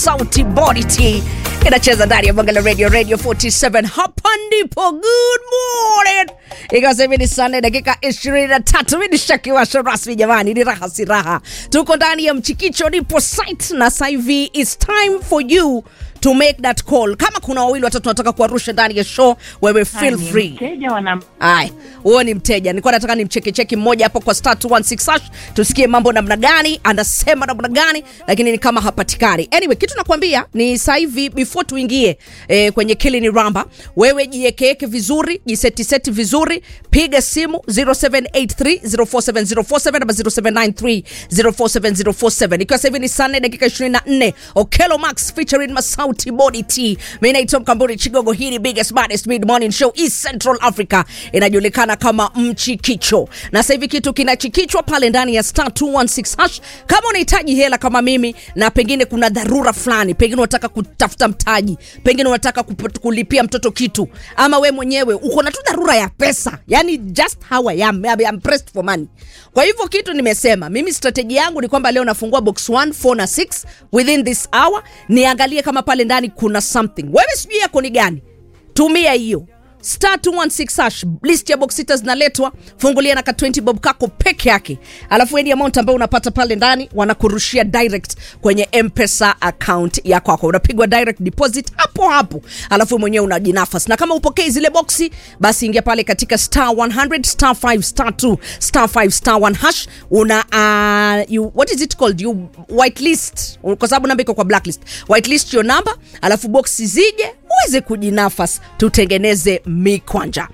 Masauti Body Tea inacheza ndani ya Bangala Radio Radio 47. Hapa ndipo good morning, ikiwa sasa hivi ni saa nne dakika 23. Mimi ni shakiwasho rasmi jamani, ni raha si raha, tuko ndani ya mchikicho, nipo site na sasa hivi it's time for you to make that call. Kama kuna wawili watatu nataka kuwarusha ndani ya show, wewe feel Ni free. Mteja wana Ay, huo ni mteja. Nilikuwa nataka nimchekecheki mmoja hapo kwa star 216 hash tusikie mambo namna gani, anasema namna gani, lakini ni kama hapatikani. Anyway, kitu nakwambia ni sasa hivi before tuingie eh, kwenye kili ni ramba, wewe jiekeeke vizuri, jisetiseti vizuri, piga simu 0783047047 ama 0793047047 ikiwa sasa hivi ni saa nne dakika 24. Okelo Max featuring Masauti Body Tea. Mimi naitwa Mkamburi Chigogo. Hii ni biggest baddest mid morning show East Central Africa, inajulikana kama Mchikicho, na sasa hivi kitu kinachikichwa pale ndani ya star 216 hash. Kama unahitaji hela kama mimi, na pengine kuna dharura fulani, pengine unataka kutafuta mtaji, pengine unataka kup- kulipia mtoto kitu, ama we mwenyewe uko na tu dharura ya pesa, yani just how I am, I am pressed for money. Kwa hivyo kitu nimesema mimi, strategy yangu ni kwamba leo nafungua box 1 4 na 6 within this hour, niangalie kama pale ndani kuna something. Wewe sijui yako ni gani, tumia hiyo star 216 hash list ya box sita zinaletwa fungulia na ka 20 bob kako peke yake alafu any amount ambayo unapata pale ndani wanakurushia direct kwenye mpesa account ya kwako unapigwa direct deposit hapo hapo alafu mwenyewe unajinafas na kama upokei zile boxi basi ingia pale katika star 100 star 5 star 2 star 5 star 1 hash una uh, you, what is it called you whitelist kwa sababu namba iko kwa blacklist whitelist your number alafu boxi zije uweze kujinafas tutengeneze mikwanja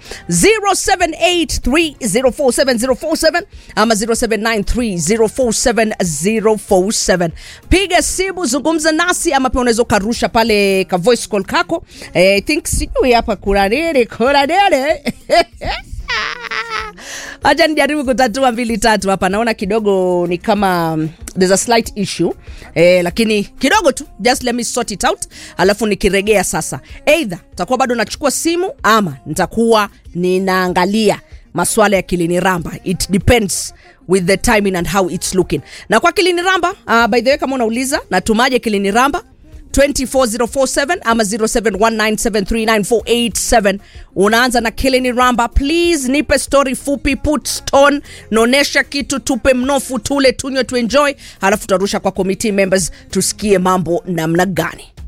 0783047047 ama 0793047047 piga simu zungumza nasi ama pia unaweza ukarusha pale ka voice call kako eh, I think sijui hapa kuna nini kuna nini hacha nijaribu kutatua mbili tatu hapa naona kidogo ni kama um, there's a slight issue eh, lakini kidogo tu just let me sort it out alafu nikiregea sasa either nitakuwa bado nachukua simu ama nitakuwa ninaangalia maswala ya kilini ramba it depends with the timing and how it's looking na kwa kilini ramba uh, by the way kama unauliza natumaje kilini ramba 24047 ama 0719739487 unaanza na kilini ramba please nipe story fupi put stone naonesha kitu tupe mnofu tule tunywe tuenjoy halafu tutarusha kwa committee members tusikie mambo namna gani